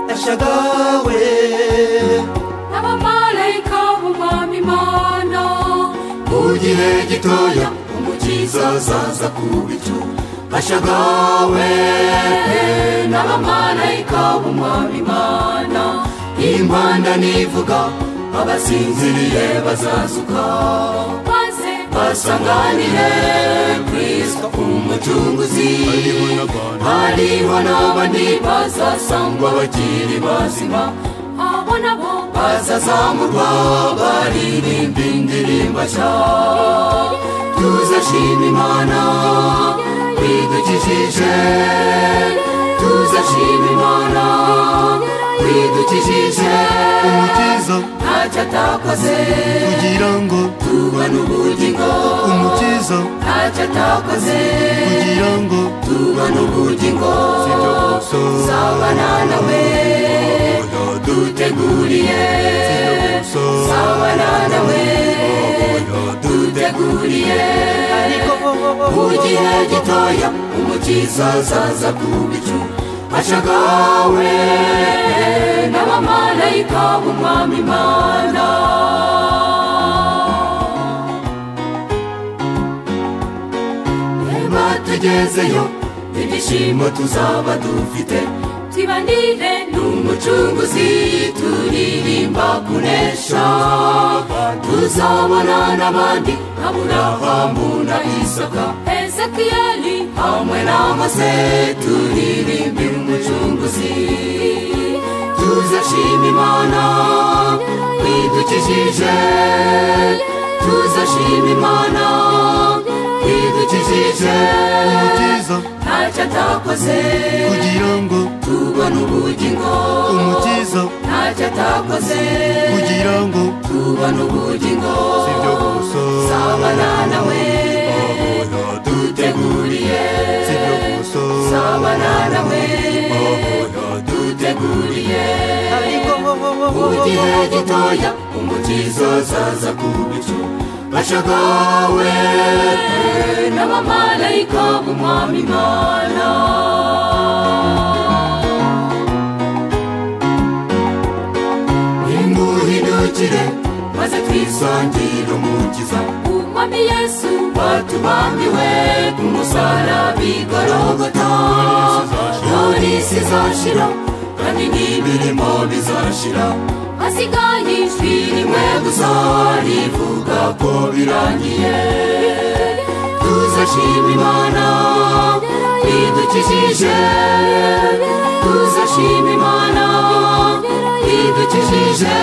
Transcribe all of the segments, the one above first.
bagawe n'abamarayika b'umwami imana mu gihe gitoya umukiza azaza ku bicu bashagawe n'abamarayika b'umwami imana impanda nivuga abasinziriye bazazuka maze basanganire kirisito umucunguzi hariho n'abandi bazasangwa bakiri bazima abo nabo bazazamurwa baririmba indirimbo nshya tuzashima imana twidukijije tuzashima imana twidukijije umukiza ntacyo atakoze kugira ngo tuba n'ubugingo umukiza ntacyo atakoze kugira ngo tuba n'ubugingo zabana nawe duteguriye zabana nawe duteguriye mu gihe gitoya umukiza azaza ku bicu ashagawe n'abamarayika b'umwami imana reba tugezeyo ibyishimo tuzaba dufite tibanire n'umucunguzi turirimba kunesha tuzabona n'abandi aburahamu na isaka ezekiyeli hamwe n'amase turirimbira umucunguzi tuzashima imana twidukijije tuzashima imana twidukijije umukiza ntacyo atakoze kugira ngo tubona ubugingo umukiza ntacyo atakoze kugira ngo tubona ubugingo ibyo gusa sabana nawe duteguriye ibyo gusa sabana nawe duteguriye mu gihe gitoya umukiza azaza ku bicu ashagawe n'abamarayika b'umwami imana nimuhindukire maze twisangire umukiza twumami yesu batubambiwe ku musaraba igorogota none isi izashira kandi n'imirimo bizashira hasigaye ijwi rimwe gusa rivuga ko birangiye tuzashima imana idukijije tuzashima imana idukijije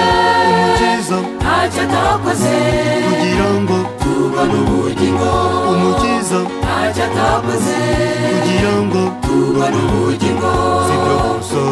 umukiza ntacyo atakoze kugira ngo tubona ubugingo umukiza ntacyo atakoze kugira ngo tubona ubugingo ibyo gusa